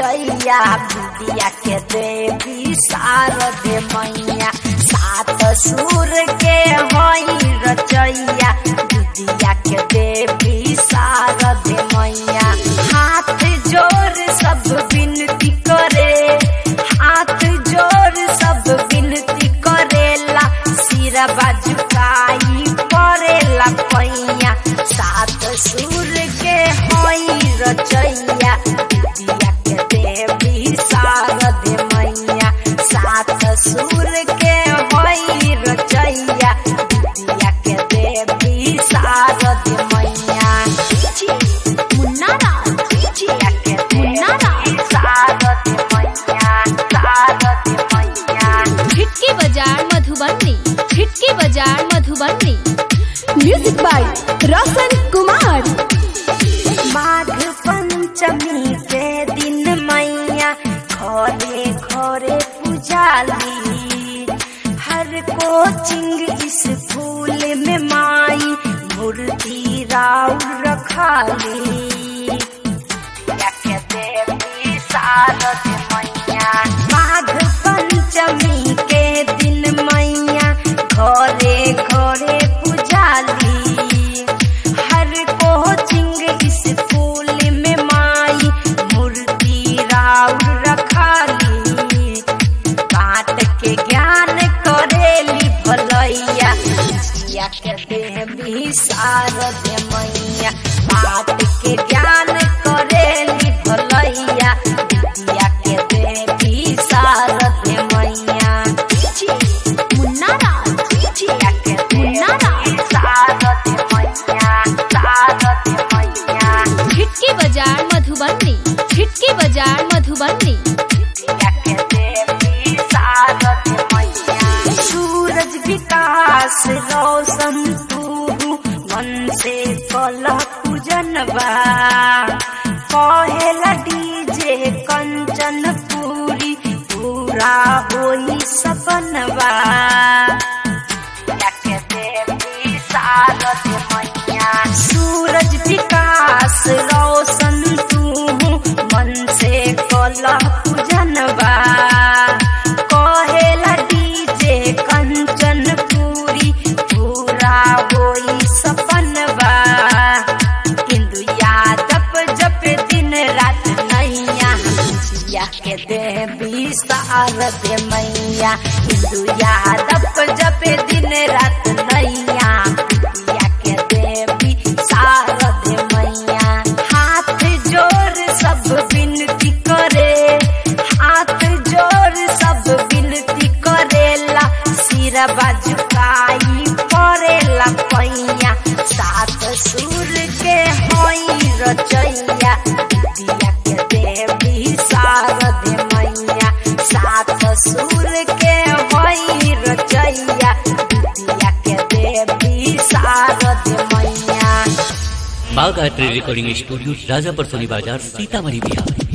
रचैया विद्या के देवी शारदे मैया सात सुर के हई रचैया विद्या के देवी शारदे मैया हाथ जोर सब विनती करे हाथ जोर सब विनती करेला सिर बाजुकाई परेला पैया सात सुर के हई रचैया विद्या के देवी शारदे मैया सात सुर के हई रचैया विद्या के देवी शारदे मैया मुन्ना राज विद्या के मुन्ना देवी शारदे मैया शारदे मैया छिटकी बाजार मधुबनी छिटकी बाजार मधुबनी म्यूजिक बाय रोशन कुमार माघ पंचमी के दिन मैया घरे घरे पुजाली हर कोचिंग स्कूल में माई मूर्ति राउर रखाली या के देवी शारद मैया माघ पंचमी के दिन मैया घरे घरे पुजाली हर कोचिंग स्कूल में माई मूर्ति राउर रखाली काट के ज्ञान करेली भलैया जिया के देवी शारद मैया काट के ज्ञान करेली भलैया जिया के देवी शारद मैया मुन्ना राज जिया के मुन्ना देवी शारद मैया शारद मैया छिटकी बाजार मधुबनी छिटकी बाजार मधुबनी सूरज विकास रोशन तू मन से कल पूजनबा कहेला डीजे कंचन पूरी पूरा होई सपनबा के देवी शारद मैया सूरज विकास रोशन तू मन से कल पूजनबा कहेला डीजे कंचन पूरी पूरा होई सपनबा हिंदू यादव जप दिन रात नैया जिया के देवी शारद मैया हिंदू यादव जप दिन रात नैया जिया के देवी शारद मैया हाथ जोर सब विनती करे हाथ जोर सब विनती करेला सिर बाजुकाई परेला पैया सात सुर के हई रचैया विद्या के देवी शारद मैया सात सुर के हई रचैया विद्या के देवी शारद मैया Bagh art recording studio Rajapur सोनी बाजार सीतामढ़ी बिहार